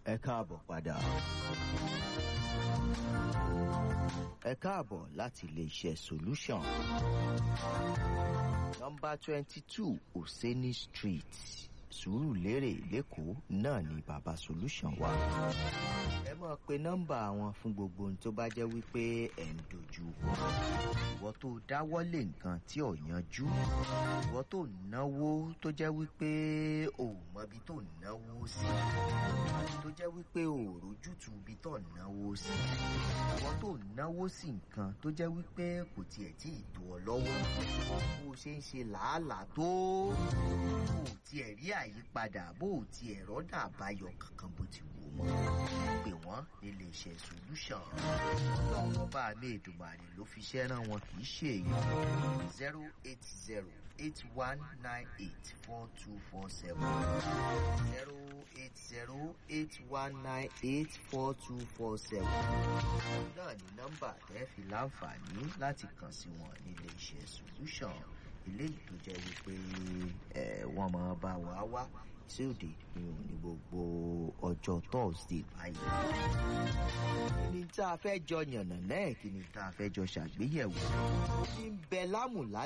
ẹ káàbọ̀ padà. ẹ káàbọ̀ láti iléeṣẹ́ solution. nọ́mbà twenty two oseni street sùúrùlérè lẹ́kọ̀ọ́ náà ni bàbá solution wà. ẹ máa pe nọ́mbà wọn fún gbogbo ohun tó bá jẹ́ wípé ẹ̀ ń dojú kọ. ìwọ tó dáwọ́lé nǹkan tí ò yanjú. ìwọ tó náwó tó jẹ́ wípé ò mọbi tó náwó sí. tó jẹ́ wípé ò rójútu ibi tó náwó sí. ìwọ tó náwó sí nǹkan tó jẹ́ wípé kò tiẹ̀ tí ì tó ọ lọ́wọ́. bó o ṣe ń ṣe làálàá tó bó o tiẹ̀ rí àyípadà bó o tiẹ̀ rọ́dà àbáyọ kankan bó ti wù mọ́. pè wọ́n nílé iṣẹ́ solution. lọ́wọ́ bá a ní èdùmàrè ló fi ṣẹ́ rán wọn kì í ṣe èèyàn. zero eight zero eight one nine eight four two four seven zero eight zero eight one nine eight four two four seven. náà ni nọ́mbà tẹ́ fi láǹfààní láti kàn sí wọn nílé iṣẹ́ solution eléyìí tó jẹ́ wípé ẹ̀ wọ́n máa bá wa wá sí òde ní òní gbogbo ọjọ́ thursday báyìí. kí ni tá a fẹ́ jọ yànnà náà kí ni tá a fẹ́ jọ ṣàgbéyẹ̀wò. ó ti ń bẹ lámùlá